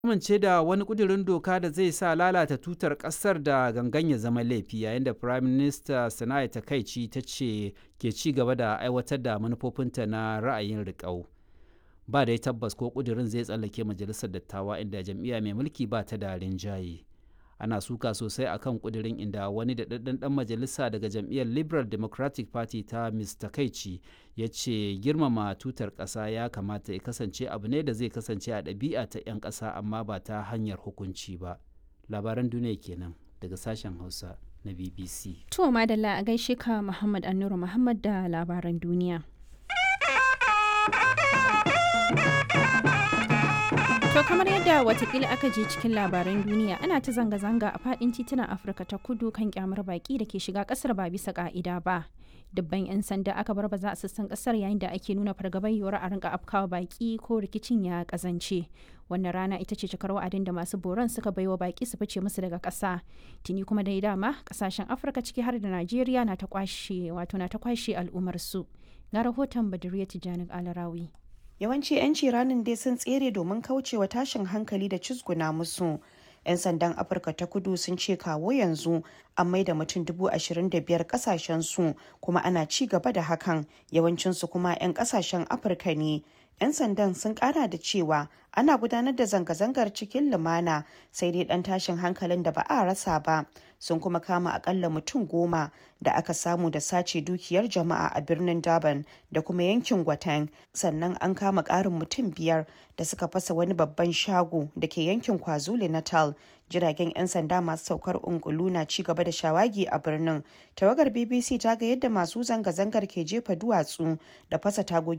amince da wani kudirin doka da zai sa lalata tutar kasar da gangan ya zama laifi yayin da prime minister sanaya takaici ta ce ke ci gaba da aiwatar da manufofinta na ra'ayin riƙau ba da tabbas ko kudirin zai tsallake majalisar dattawa inda jam'iyya mai mulki ba ta da rinjaye ana suka sosai akan kudirin inda wani da ɗan majalisa daga jam'iyyar liberal democratic party ta mr kaici ya ce girmama tutar ƙasa ya kamata ya kasance abu ne da zai kasance a ɗabi'a ta 'yan ƙasa amma ba ta hanyar hukunci ba labaran duniya kenan daga sashen hausa na bbc to madalla a gaishe ka muhammad annuru muhammad da labaran duniya To kamar yadda watakila aka je cikin labaran duniya ana ta zanga-zanga a fadin titunan Afirka ta kudu kan kyamar baki da ke shiga kasar ba bisa ka'ida ba. Dubban 'yan sanda aka bar baza a sassan kasar yayin da ake nuna fargabar yiwuwar a rinka afkawa baki ko rikicin ya kazance. Wannan rana ita ce cikar wa'adin da masu boron suka baiwa baki su fice musu daga ƙasa. Tuni kuma dai dama kasashen Afirka ciki har da Najeriya na ta kwashe wato na ta kwashe al'ummar su. Ga rahoton Baduriya Tijjani Alarawi. yawanci 'yanci ranin dai sun tsere domin kaucewa tashin hankali da cizguna musu 'yan sandan afirka ta kudu sun ce kawo yanzu an maida mutum dubu ashirin da biyar kasashen su kuma ana ci gaba da hakan yawancinsu kuma 'yan kasashen afirka ne 'yan sandan sun kara da cewa ana gudanar da zanga-zangar cikin lumana sai dai dan tashin hankalin da ba a rasa ba sun kuma kama akalla mutum goma da aka samu da sace dukiyar jama'a a birnin durban da kuma yankin gwatan sannan an kama karin mutum biyar da suka fasa wani babban shago da ke yankin kwazulu natal jiragen 'yan sanda masu saukar ungulu na ci gaba da shawagi a birnin tawagar bbc ta ga yadda masu zanga-zangar ke jefa duwatsu da fasa tagogi